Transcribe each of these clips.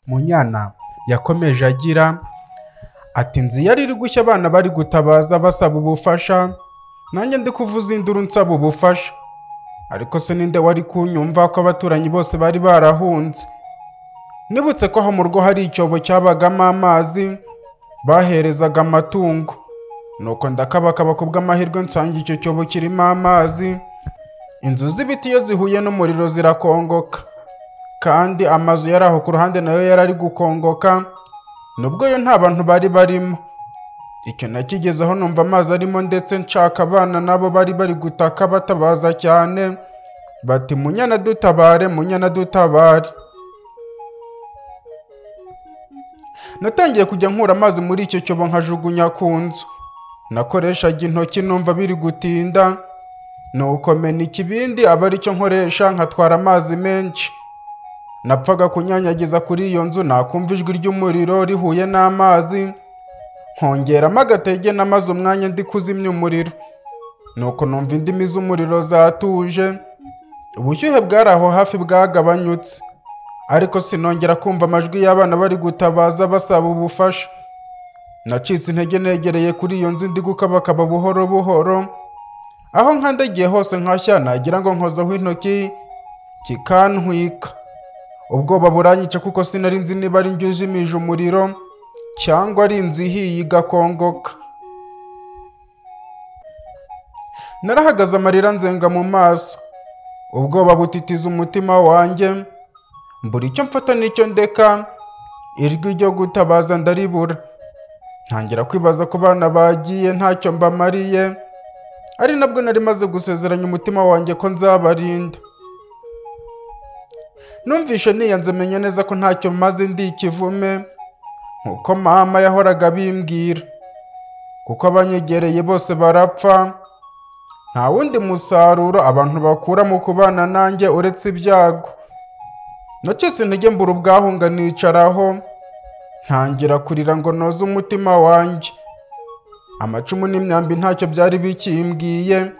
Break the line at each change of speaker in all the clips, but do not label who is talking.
Munyana yakomeje agira ati nzi yari iri gushya abana bari gutabaza basaba ubufasha nanjye ndi kuvuza induru nsaba ubufasha ariko se ninde wari kunyumva ko abaturanyi bose bari barahunze nibutse ko aho mu rugo hari icyobo cyabagamo amazi baherezaga amatungo nuko ndakabakaba ku bw'amahirwe nsanga icyo cyobo kirimo amazi inzu z'ibiti iyo zihuye n'umuriro zirakongoka kandi amazu yari aho ku ruhande nayo yari ari gukongoka nubwo yo nta bantu bari barimo icyo nakigezeho numva amazi arimo ndetse nshaka abana nabo bari bari gutaka batabaza cyane bati munyana dutabare munyana dutabare natangiye kujya nkura amazi muri icyo cyobo nkajugunya ku nzu nakoreshaga intoki numva biri gutinda nuko mena ikibindi aba aricyo nkoresha nkatwara amazi menshi napfaga kunyanyagiza kuri iyo nzu nakumva ijwi ry'umuriro rihuye n'amazi nkongeramo agatege namaze umwanya ndi kuzimya umuriro nuko numva indimi z'umuriro zatuje ubushyuhe bwari aho hafi bwagabanyutse ariko sinongera kumva amajwi y'abana bari gutabaza basaba ubufasha nacitse intege negereye kuri iyo nzu ndi gukabakaba buhoro buhoro aho nkandegeye hose nkashya nagira ngo nkozaho intoki kikantwika ubwoba buranyica kuko sinari nzi niba ari njye ujimije umuriro cyangwa ari inzu ihiye igakongoka narahagaze amarira nzenga mu maso ubwoba butitiza umutima wanjye mbura icyo mfata n'icyo ndeka ijwi ryo gutabaza ndaribura ntangira kwibaza ku bana bagiye ntacyo mbamariye ari nabwo nari maze gusezeranya umutima wanjye ko nzabarinda numvishe niyanze menya neza ko ntacyo maze ndi ikivume nk'uko mama yahoraga bimbwira kuko abanyegereye bose barapfa nta wundi musaruro abantu bakura mu kubana nanjye uretse ibyago nacitse intege mbura ubwahunga nicaraho ntangira kurira ngo noze umutima wanjye amacumu n'imyambi ntacyo byari bikimbwiye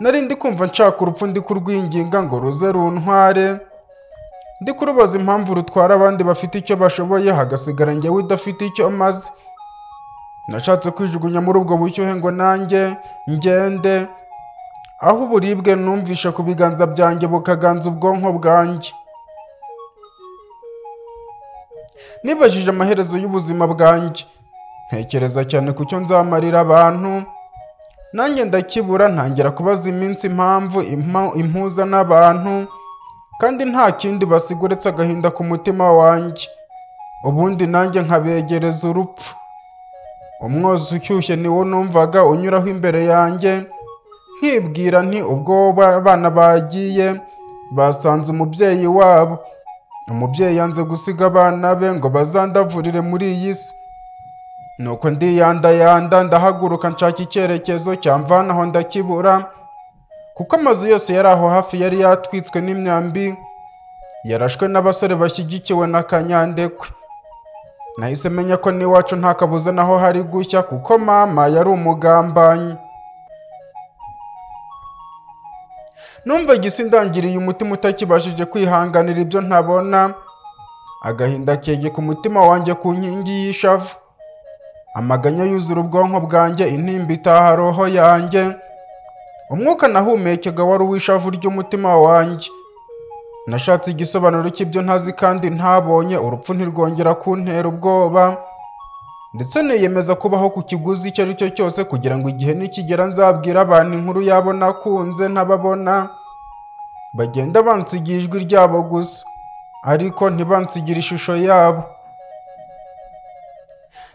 nari ndi kumva nshaka urupfu ndi kurwinginga ngo ruze runtware ndi kurubaza impamvu rutwara abandi bafite icyo bashoboye hagasigara njyewe udafite icyo maze nashatse kwijugunya muri ubwo bushyuhe ngo nanjye ngende aho uburibwe numvishe ku biganza byanjye bukaganza ubwonko bwanjye nibajije amaherezo y'ubuzima bwanjye ntekereza cyane ku cyo nzamarira abantu nanjye ndakibura ntangira kubaza iminsi impamvu impa- impuza n'abantu kandi nta kindi basiga uretse agahinda ku mutima wanjye ubundi nanjye nkabegereza urupfu umwotsi ushyushye niwo numvaga unyuraho imbere yanjye nkibwira nti ubwo ba- abana bagiye basanze umubyeyi wabo umubyeyi yanze gusiga abana be ngo bazandavurire muri iyi si nuko ndiyandayanda ndahaguruka nshaka icyerekezo cyamvana aho ndakibura kuko amazu yose yari aho hafi yari yatwitswe n'imyambi yarashwe n'abasore bashyigikiwe na kanyandekwe nahise menya ko n'iwacu nta kabuza naho hari gushya kuko mama yari umugambanyi numva igisi ndangiriye umutima utakibashije kwihanganira ibyo ntabona agahinda kege ku mutima wanjye ku nkingi y'ishavu amaganya yuzura ubwonko bwanjye intimba itaha roho yanjye umwuka nahumekega wari uw'ishavu ry'umutima wanjye nashatse igisobanuro cy'ibyo ntazi kandi ntabonye urupfu ntirwongera kuntera ubwoba ndetse niyemeza kubaho ku kiguzi icyo ari cyo cyose kugira ngo igihe nikigera nzabwire abantu inkuru yabo nakunze ntababona bagenda bansigira ijwi ryabo gusa ariko ntibansigire ishusho yabo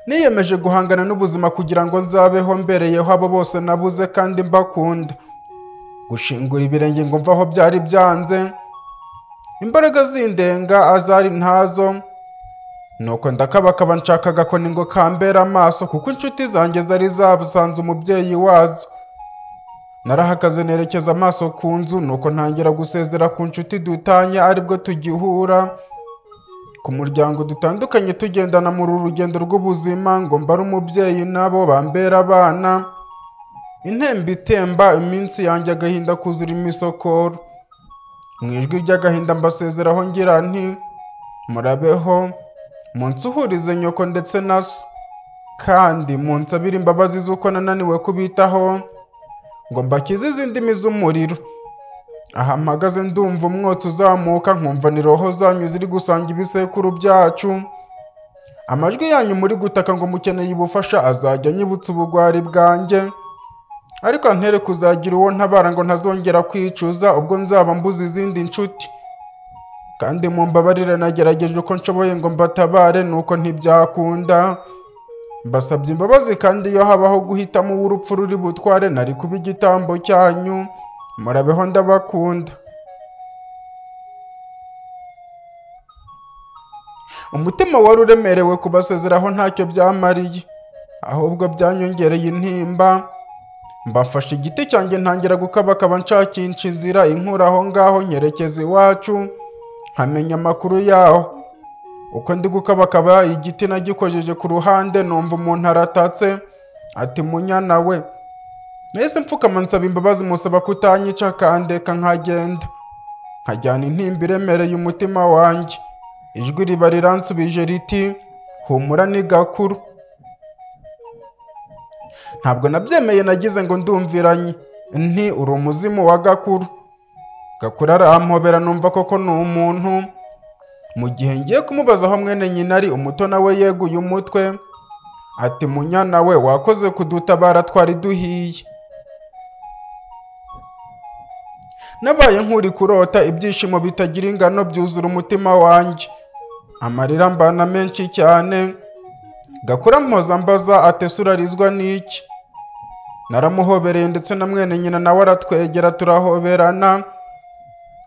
niyemeje guhangana n'ubuzima kugira ngo nzabeho mbereyeho abo bose nabuze kandi mbakunda gushingura ibirenge ngo mve aho byari byanze imbaraga zindenga azari ntazo nuko ndakabakaba nshakaga akoni ngo kambere amaso kuko inshuti zanjye zari zasanze umubyeyi wazo narahakaze nerekeza amaso ku nzu nuko ntangira gusezera ku nshuti dutanye aribwo tugihura ku muryango dutandukanye tugendana muri uru rugendo rw'ubuzima ngo mbare umubyeyi nabo bambera abana intemba itemba iminsi yanjye agahinda kuzura imisokoro mu ijwi ry'agahinda mbasezeraho ngira nti murabeho munsuhurize nyoko ndetse na so kandi munsabire imbabazi z'uko nananiwe kubitaho ngo mbakize izi ndimi z'umuriro aha mpagaze ndumva umwotsi uzamuka nkumva ni roho zanyu ziri gusanga ibisekuru byacu amajwi yanyu muri gutaka ngo mukeneye ubufasha azajya anyibutsa ubugwari bwanjye ariko ntere kuzagira uwo ntabara ngo ntazongera kwicuza ubwo nzaba mbuze izindi nshuti kandi mu mbabarire nagerageje uko nshoboye ngo mbatabare nuko ntibyakunda mbasabye imbabazi kandi iyo habaho guhitamo uw'urupfu ruri butware nari kuba igitambo cyanyu murabeho ndabakunda umutima wari uremerewe kubasezeraho ntacyo byamariye ahubwo byanyongereye intimba mbafashe igiti cyanjye ntangira gukabakaba nshakisha inzira inkura aho ngaho nyerekeza iwacu nkamenya amakuru yaho uko ndi gukabakaba igiti nagikojeje ku ruhande numva umuntu aratatse ati munyana we nahise mfukama nsaba imbabazi musaba kutanyica akandeka nkagenda nkajyana intimba iremereye umutima wanjye ijwi riba riransubije riti humura ni gakuru ntabwo nabyemeye nagize ngo ndumviranye nti uri umuzimu wa gakuru gakuru arampobera numva koko ni umuntu mu gihe ngiye kumubaza aho mwene nyina ari umuto nawe yeguye umutwe ati munyana we wakoze kudutabara twari duhiye nabaye nk'uri kurota ibyishimo bitagira ingano byuzura umutima wanjye amarira mbana menshi cyane gakura mpoza mbaza atese urarizwa n'iki naramuhobereye ndetse na mwene nyina nawe aratwegera turahoberana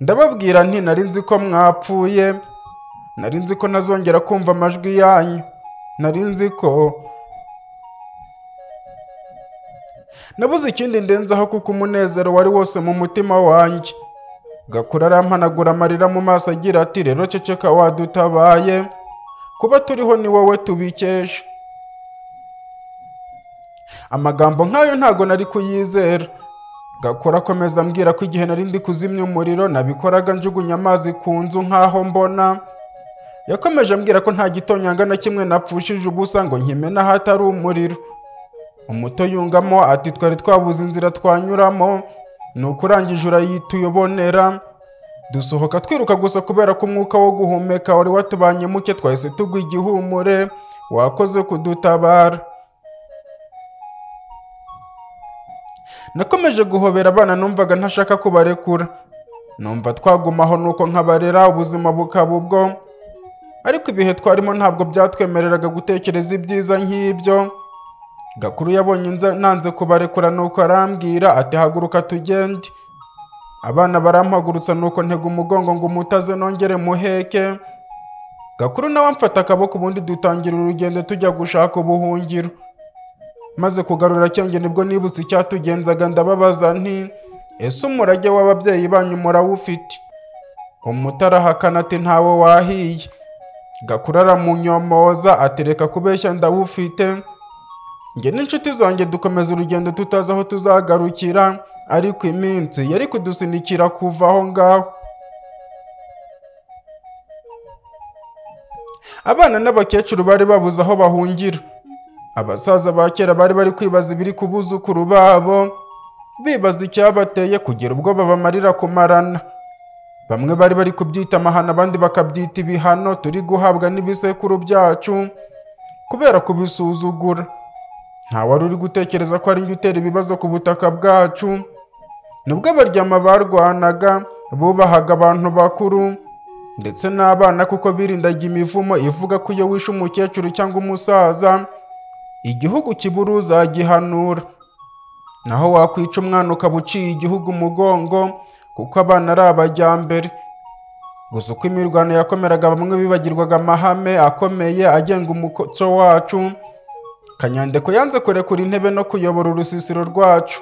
ndababwira nti nari nzi ko mwapfuye nari nzi ko ntazongera kumva amajwi yanyu nari nzi ko nabuze ikindi ndenzaho kuko umunezero wari wose mu mutima wanjye gakura arampanagura amarira mu maso agira ati rero ceceka wadutabaye kuba turiho ni wowe tubikesha amagambo nk'ayo ntago nari kuyizera gakora akomeza ambwira ko igihe nari ndi kuzimya umuriro nabikoraga njugunya amazi ku nzu nk'aho mbona yakomeje ambwira ko nta gitonyanga na kimwe napfushije ubusa ngo nkimena ahatari umuriro umuto yungamo ati twari twabuze inzira twanyuramo ni ukurangije urayita uyobonera dusohoka twiruka gusa kubera ko umwuka wo guhumeka wari watubanye muke twahise tugwa igihumure wakoze kudutabara nakomeje guhobera abana numvaga ntashaka kubarekura numva twagumaho nuko nkabarera ubuzima bukaba ubwo ariko ibihe twarimo ntabwo byatwemereraga gutekereza ibyiza nk'ibyo gakuru yabonye nza- nanze kubarekura nuko arambwira ati haguruka tugende abana barampagurutsa nuko ntega umugongo ngo umutaze nongere muheke gakuru nawe amfata akaboko ubundi dutangira urugendo tujya gushaka ubuhungiro maze kugarura cyenge nibwo nibutse icyatugenzaga ndababaza nti ese umurage w'ababyeyi banyu murawufite umutarahakana ati ntawe wahiye gakuru aramunyomoza atereka kubeshya ndawufite njye n'inshuti zanjye dukomeza urugendo tutazi aho tuzagarukira ariko iminsi yari kudusunikira kuva aho ngaho abana n'abakecuru bari babuze aho bahungira abasaza ba kera bari bari kwibaza ibiri ku buzukuru babo bibaza icyabateye kugera ubwo babamarira kumarana bamwe bari bari kubyita amahano abandi bakabyita ibihano turi guhabwa n'ibisekuru byacu kubera kubisuzugura nta wari uri gutekereza ko ari njye utera ibibazo ku butaka bwacu nubwo abaryama barwanaga bubahaga abantu bakuru ndetse n'abana kuko birindaga imivumo ivuga ko iyo wishe umukecuru cyangwa umusaza igihugu kibura uzagihanura naho wakwica umwana ukaba uciye igihugu umugongo kuko abana ari abajyambere gusa uko imirwano yakomeraga bamwe bibagirwaga amahame akomeye agenga umuco wacu kanyandeko yanze kurekura intebe no kuyobora urusisiro rwacu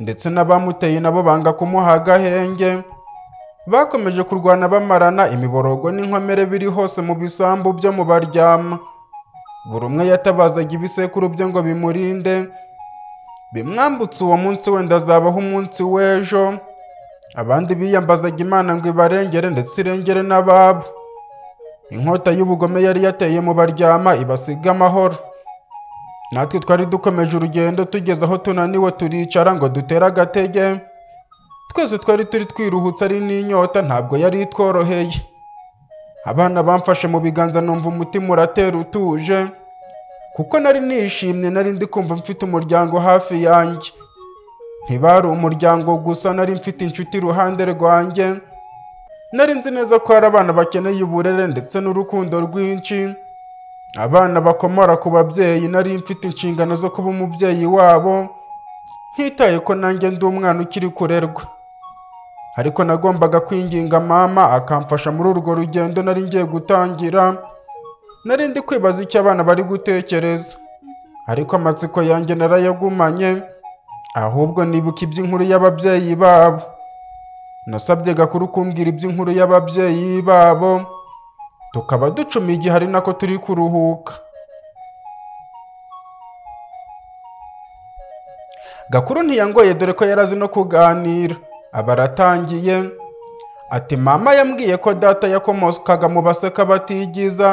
ndetse n'abamuteye nabo banga kumuha agahenge bakomeje kurwana bamarana imiborogo n'inkomere biri hose mu bisambu byo mu baryama buri umwe yatabazaga ibisekuru bye ngo bimurinde bimwambutse uwo munsi wenda azabaho umunsi w'ejo abandi biyambazaga imana ngo ibarengere ndetse irengere n'ababo inkota y'ubugome yari yateye mu baryama ibasiga amahoro natwe twari dukomeje urugendo tugeze aho tunaniwe turicara ngo dutere agatege twese twari turi twiruhutse ari n'inyota ntabwo yari itworoheye abana bamfashe mu biganza numva umutima uratera utuje kuko nari nishimye nari ndi kumva mfite umuryango hafi yanjye ntibari umuryango gusa nari mfite inshuti iruhande rwanjye nari nzi neza ko hari abana bakeneye uburere ndetse n'urukundo rwinshi abana bakomora ku babyeyi nari mfite inshingano zo kuba umubyeyi wabo ntitaye ko nanjye ndi umwana ukiri kurerwa ariko nagombaga kwinginga mama akamfasha muri urwo rugendo nari ngiye gutangira nari ndi kwibaza icyo abana bari gutekereza ariko amatsiko yanjye narayagumanye ahubwo nibuka iby'inkuru y'ababyeyi babo nasabye gakuru kumbwira iby'inkuru y'ababyeyi babo tukaba ducuma igihe ari nako turi kuruhuka gakuru ntiyangoye dore ko yari azi no kuganira aba aratangiye ati mama yambwiye ko data yakomokaga mu baseka batigiza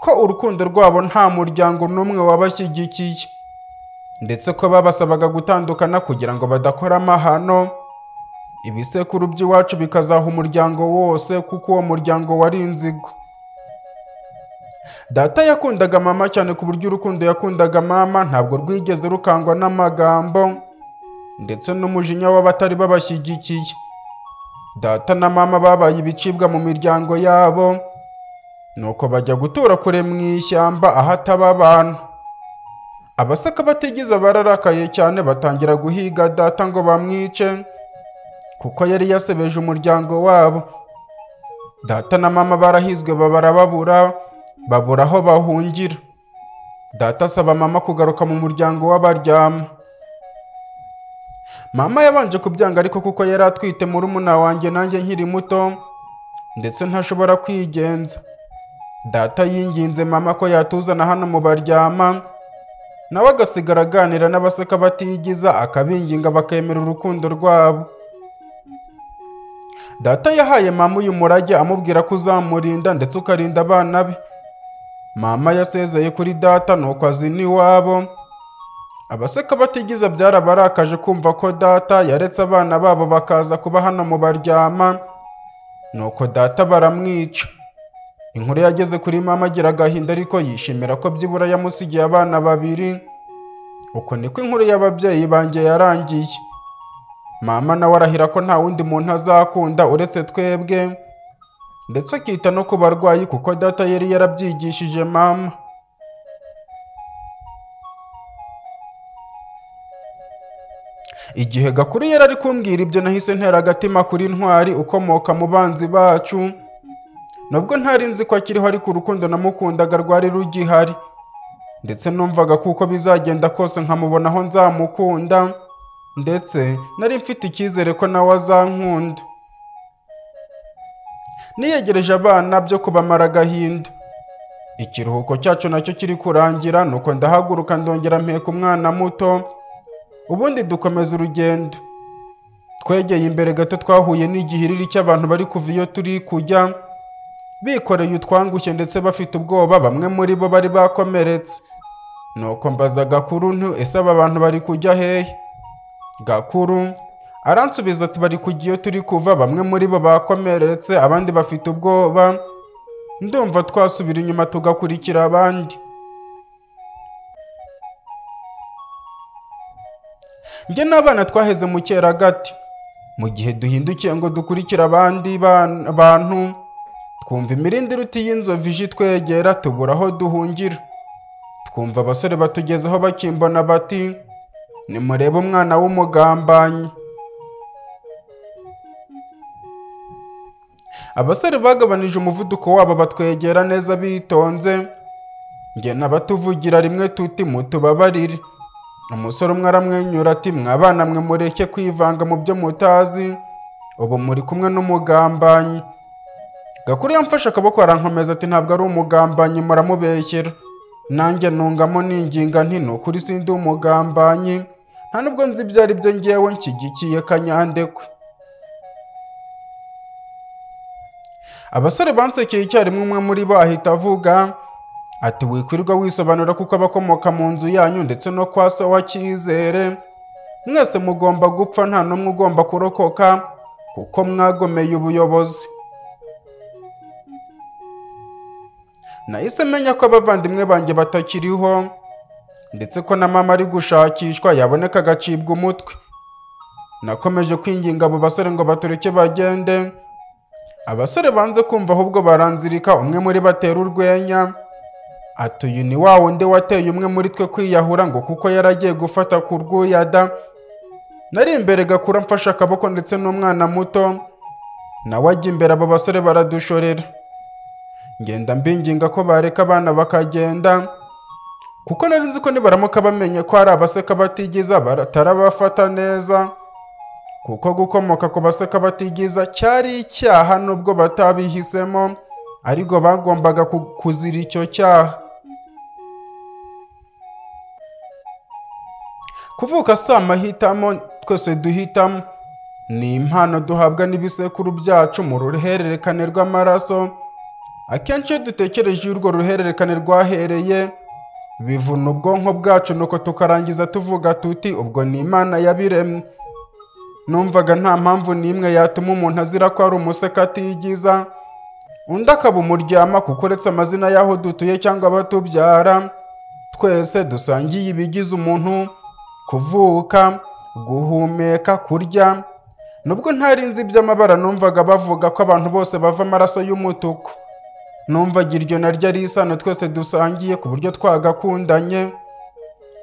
ko urukundo rwabo nta muryango n'umwe wabashyigikiye ndetse ko babasabaga gutandukana kugira ngo badakora amahano ibisekuru by'iwacu bikazaha umuryango wose kuko uwo muryango wari inzigo data yakundaga mama cyane ku buryo urukundo yakundaga mama ntabwo rwigeze rukangwa n'amagambo ndetse n'umujinya w'abatari babashyigikiye data na mama babaye ibicibwa mu miryango yabo nuko bajya gutura kure mu ishyamba aho ataba abantu abasaka batigize bararakaye cyane batangira guhiga data ngo bamwice kuko yari yasebeje umuryango wabo data na mama barahizwe babara babura babura aho bahungira data asaba mama kugaruka mu muryango w'abaryama mama yabanje kubyanga ariko kuko yari atwite murumuna wanjye nanjye nkiri muto ndetse ntashobora kwigenza data yinginze mama ko yatuzana hano mu baryama nawe agasigara aganira n'abaseka batigiza akabinginga bakemera urukundo rwabo data yahaye mama uyu murage amubwira ko uzamurinda ndetse ukarinda abana be mama yasezeye kuri data nuko azina iwabo abaseka batigiza byarabarakaje kumva ko data yaretse abana babo bakaza kuba hano mu baryama nuko data baramwica inkuru yageze kuri mama agira agahinda ariko yishimira ko byibura yamusigiye abana babiri uko niko inkuru y'ababyeyi banjye yarangiye mama nawe arahira ko nta wundi muntu azakunda uretse twebwe ndetse akita no ku barwayi kuko data yari yarabyigishije mama igihe gakuru yari ari kumbwira ibyo nahise ntera agatima kuri ntwari ukomoka mu banzi bacu nubwo ntari nzi ko akiriho ariko urukundo namukundaga rwari rugihari ndetse numvaga kuko bizagenda kose nkamubona aho nzamukunda ndetse nari mfite icyizere ko nawe azankunda niyegereje abana byo kubamara agahinda ikiruhuko cyacu nacyo kiri kurangira nuko ndahaguruka ndongera mpeka umwana muto ubundi dukomeza urugendo twegeye imbere gato twahuye n'igihiriri cy'abantu bari kuva iyo turi kujya bikoreye utwangushye ndetse bafite ubwoba bamwe muri bo bari bakomeretse nuko mbaza gakuru ntu ese aba bantu bari kujya hehe gakuru aransubiza ati bari kujya iyo turi kuva bamwe muri bo bakomeretse abandi bafite ubwoba ndumva twasubira inyuma tugakurikira abandi njye n'abana twaheze mu kera gati mu gihe duhindukiye ngo dukurikire abandi ban- bantu twumva imirindi iruta y'inzovu ije itwegera tubura aho duhungira twumva abasore batugezeho bakimbona bati nimurebe umwana w'umugambanyi abasore bagabanije umuvuduko wabo batwegera neza bitonze njye nabatuvugira rimwe tuti mutubabarire umusore umwe aramwenyura ati mwabana mwe mureke kwivanga mu byo mutazi ubu muri kumwe n'umugambanyi gakuru yamfashe akaboko arankomeza ati ntabwo ari umugambanyi muramubeshyera nanjye ntungamo ninginga nti ni ukuri sindi umugambanyi nta nubwo nzi ibyo ari byo ngewe nshyigikiye kanyandekwe abasore bansekeye icyarimwe umwe muri bo ahita avuga ati wikwirirwa wisobanura kuko abakomoka mu nzu yanyu ndetse no kwa so wa cyizere mwese mugomba gupfa nta n'umwe ugomba kurokoka kuko mwagomeye ubuyobozi nahise menya ko abavandimwe banjye batakiriho ndetse ko na mama ari gushakishwa yaboneka agacibwa umutwe nakomeje kwinginga abo basore ngo batureke bagende abasore banze kumva ahubwo baranzirika umwe muri batera urwenya ati uyu ni wa wundi wateye umwe muri twe kwiyahura ngo kuko yaragiye gufata ku rwuyada nari imbere gakura mfashe akaboko ndetse n'umwana muto nawe ajya imbere abo basore baradushorera ngenda mbinginga ko bareka abana bakagenda kuko nari nzi ko nibaramuka bamenye ko hari abaseka batigiza batarabafata neza kuko gukomoka ku baseka batigiza cyari icyaha nubwo batabihisemo ariko bagombaga ku- kuzira icyo cyaha kuvuka si amahitamo twese duhitamo ni impano duhabwa n'ibisekuru byacu mu ruhererekane rw'amaraso akenshi iyo dutekereje iyo urwo ruhererekane rwahereye bivuna ubwonko bwacu nuko tukarangiza tuvuga tuti ubwo ni imana yabiremye numvaga nta mpamvu n'imwe yatuma umuntu azira ko ari umuseka atigiza undi akaba umuryama kuko uretse amazina y'aho dutuye cyangwa abatubyara twese dusangiye ibigize umuntu kuvuka guhumeka kurya nubwo ntari nzi iby'amabara numvaga bavuga ko abantu bose bava amaraso y'umutuku numvaga iryo naryo ari isano twese dusangiye ku buryo twagakundanye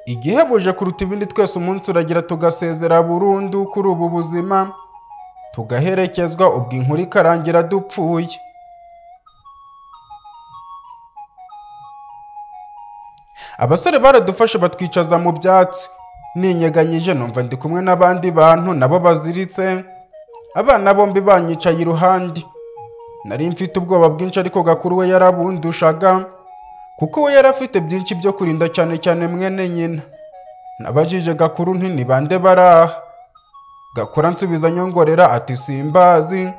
igihebuje kuruta ibindi twese umunsi uragira tugasezera burundu kuri ubu buzima tugaherekezwa ubwo inkuru ikarangira dupfuye abasore baradufashe batwicaza mu byatsi ninyeganyije numva ndi kumwe n'abandi bantu nabo baziritse abana bombi banyicaye iruhande nari mfite ubwoba bwinshi ariko gakuru we yarabundushaga kuko we yari afite byinshi byo kurinda cyane cyane mwene nyina nabajije gakuru nti ni bande bari aha gakura nsubiza nyongorera ati simbazi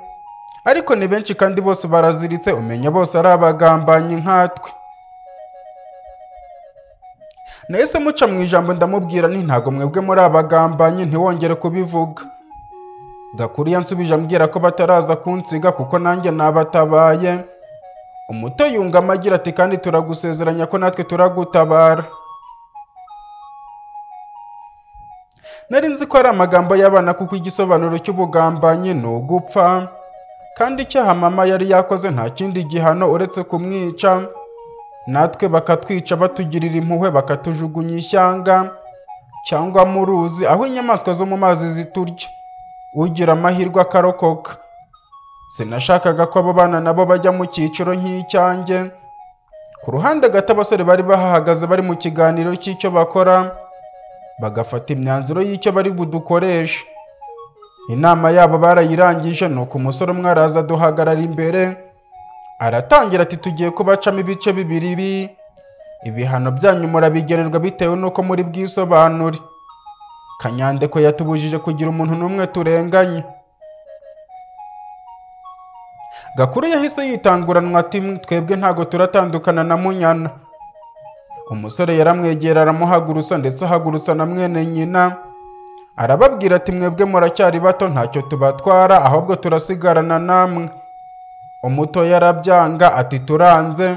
ariko ni benshi kandi bose baraziritse umenya bose ari abagambanyi nkatwe nahise muca mu ijambo ndamubwira nti ntago mwebwe muri abagambanyi ntiwongere kubivuga gakuru yansubije ambwira ko bataraza kunsiga kuko nanjye nabatabaye umuto yungamo agira ati kandi turagusezeranya ko natwe turagutabara nari nzi ko ari amagambo y'abana kuko igisobanuro cy'ubugambanyi ni ugupfa kandi icyaha mama yari yakoze nta kindi gihano uretse kumwica natwe bakatwica batugirira impuhwe bakatujugunya ishyanga cyangwa mu ruzi aho inyamaswa zo mu mazi ziturya ugira amahirwe akarokoka sinashakaga ko abo bana nabo bajya mu cyiciro nk'icyanjye ku ruhande gato abasore bari bahahagaze bari mu kiganiro cy'icyo bakora bagafata imyanzuro y'icyo bari budukoreshe inama yabo barayirangije nuko umusore umwe araza duhagarara imbere aratangira ati tugiye kubacamo ibice bibiri bi ibihano byanyu murabigenerwa bitewe n'uko muri bwisobanure kanyandeko yatubujije kugira umuntu n'umwe turenganye gakuru yahise yitanguranwa ati twebwe ntago turatandukana na munyana umusore yaramwegera aramuhagurutsa ndetse ahagurutsa na mwene nyina arababwira ati mwebwe muracyari bato ntacyo tubatwara ahubwo turasigarana namwe umuto yarabyanga ati turanze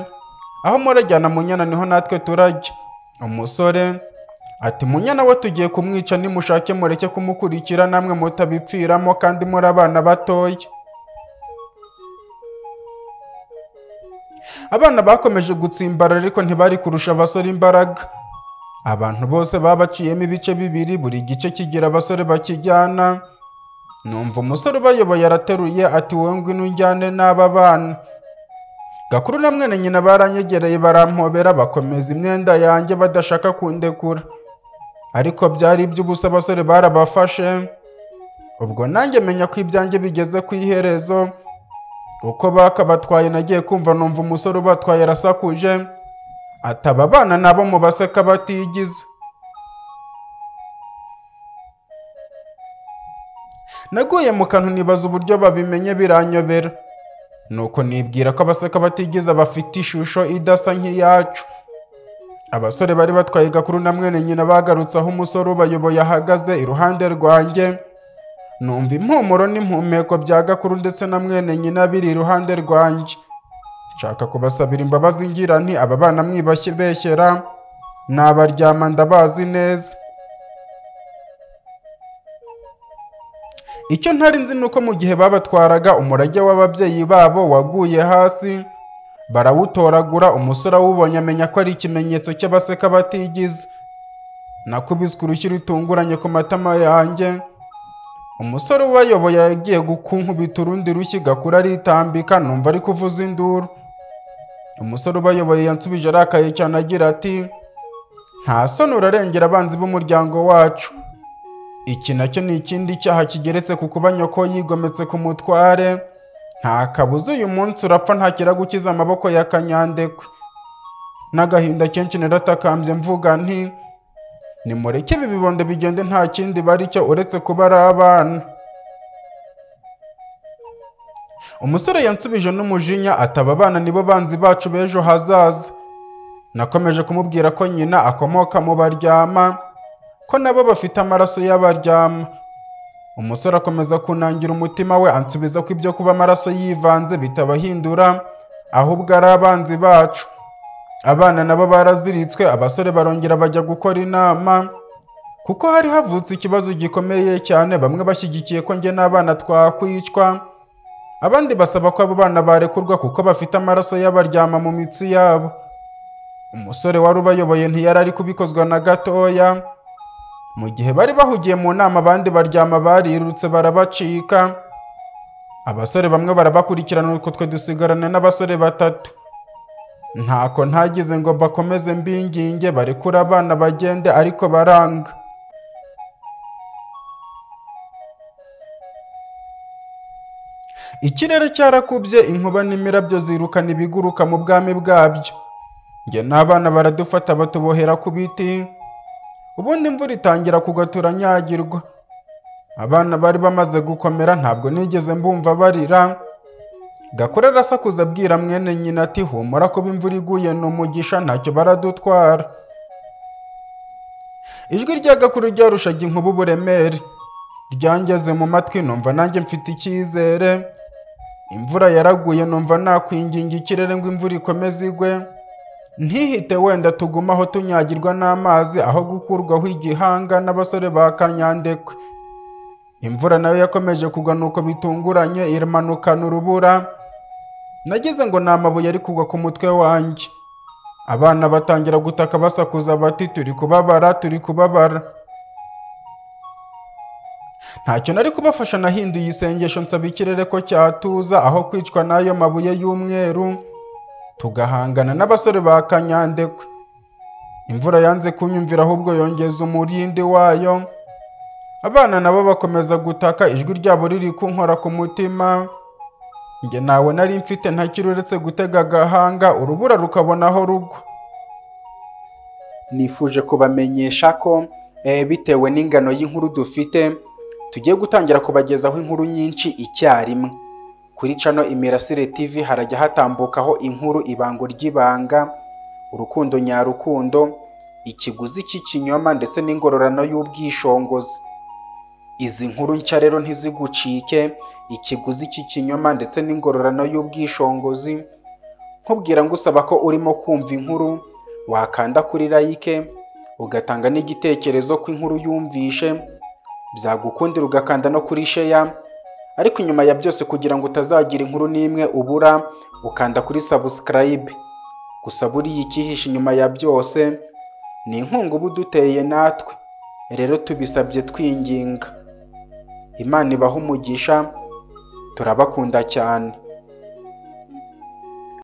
aho murajyana munyana niho natwe turajya umusore Ati munyana we tugiye kumwica nimushake mureke kumukurikira namwe mutabipfiramo kandi muri abana batoya abana bakomeje gutsimbara ariko ntibari kurusha abasore imbaraga abantu bose babaciyemo ibice bibiri buri gice kigira abasore bakijyana numva umusore ubayoboye arateruye ati wowe ngwino ujyane n'aba bana gakuru na mwene nyina baranyegereye barampobera bakomeza imyenda yanjye badashaka kundekura ariko byari iby'ubusa abasore barabafashe ubwo nanjye menya ko ibyanjye bigeze ku iherezo uko bakabatwaye nagiye kumva numva umusore ubatwaye arasakuje ati aba bana nabo mu baseka batigize naguye mu kantu nibaza uburyo babimenye biranyobera nuko nibwira ko abaseka batigeze bafite ishusho idasa nk'iyacu abasore bari batwaye gakuru na mwene nyina bagarutse aho umusore ubayoboye ahagaze iruhande rwanjye numva impumuro n'impumeko bya gakuru ndetse na mwene nyina biri iruhande rwanjye nshaka kubasabira imbabazi ngira nti aba bana mwibashyibeshyera nabaryama ndabazi neza icyo ntari nzi ni uko mu gihe babatwaraga umurage w'ababyeyi babo waguye hasi barawutoragura umusore awubonye amenya ko ari ikimenyetso cy'abaseka batigize nakubiswe urushyi rutunguranye ku matama yanjye umusore ubayoboye yagiye gukunkubita urundi rushyi gakura aritambika numva ari kuvuza induru umusore ubayoboye yansubije arakaye cyane agira ati nta soni urarengera abanzi b'umuryango wacu iki nacyo ni ikindi cyaha kigeretse ku kuba nyoko yigometse ku mutware nta kabuza uyu munsi urapfa ntakira gukiza amaboko ya kanyandekwe n'agahinda kenshi naratakambye mvuga nti nimureke ibi bibondo bigende nta kindi bari cyo uretse kuba ari abana umusore yansubije n'umujinya ataba abana nibo banzi bacu b'ejo hazaza nakomeje kumubwira ko nyina akomoka mu baryama ko nabo bafite amaraso y'abaryama umusore akomeza kunangira umutima we ansubiza ko ibyo kuba amaraso yivanze bitabahindura ahubwo ari abanzi bacu abana nabo baraziritswe abasore barongera bajya gukora inama kuko hari havutse ikibazo gikomeye cyane bamwe bashyigikiye ko njye n'abana twakwicwa abandi basaba ko abo bana barekurwa kuko bafite amaraso y'abaryama mu mitsi yabo umusore wari ubayoboye ntiyari ari kubikozwa na gatoya mu gihe bari bahugiye mu nama abandi baryama barirutse barabacika abasore bamwe barabakurikirana utwo twe dusigarana n'abasore batatu ntako ntagize ngo bakomeze mbinginge barekure abana bagende ariko baranga ikirere cyarakubye inkuba n'imirabyo zirukana ibiguruka mu bwami bwabyo njye n'abana baradufata batubohera ku biti ubundi imvura itangira kugwa turanyagirwa abana bari bamaze gukomera ntabwo nigeze mbumva barira gakore arasakuza abwira mwene nyina ati humura kuba imvura iguye ni umugisha ntacyo baradutwara ijwi rya gakuru ryarushaga inkuba uburemere ryangeze mu matwi numva nanjye mfite icyizere imvura yaraguye numva nakwinginga ikirere ngo imvura ikomeze igwe ntihite wenda tuguma aho tunyagirwa n'amazi aho gukurwaho igihanga n'abasore ba kanyandekwe imvura nayo yakomeje kugwa nuko bitunguranye iramanukana urubura nagize ngo ni amabuye ari kugwa ku mutwe wanjye abana batangira gutaka basakuza bati turi kubabara turi kubabara ntacyo nari kubafasha nahinduye isengesho nsaba ikirere ko cyatuza aho kwicwa n'ayo mabuye y'umweru tugahangana n'abasore ba kanyandekwe imvura yanze kunyumvira ahubwo yongeza umurindi wayo abana nabo bakomeza gutaka ijwi ryabo riri kunkora ku mutima njye ntawe nari mfite ntakiri uretse gutega agahanga urubura rukabonaho rugwa
nifuje kubamenyesha ko eh, bitewe n'ingano y'inkuru dufite tugiye gutangira kubagezaho inkuru nyinshi icyarimwe kuri cano imirasire tv harajya hatambukaho inkuru ibango ry'ibanga urukundo nyarukundo ikiguzi cy'ikinyoma ndetse n'ingororano y'ubwishongozi izi nkuru nshya rero ntizigucike ikiguzi cy'ikinyoma ndetse n'ingororano y'ubwishongozi nkubwira ngusaba ko urimo kumva inkuru wakanda kuri like ugatanga n'igitekerezo ko inkuru yumvishe byagukundira ugakanda no kuri sheya ariko inyuma ya byose kugira ngo utazagira inkuru n'imwe ubura ukanda kuri sabusikarayibe gusa buriya ikihishe inyuma ya byose ni inkunga uba uduteye natwe rero tubisabye twinginga imana ibaha umugisha turabakunda cyane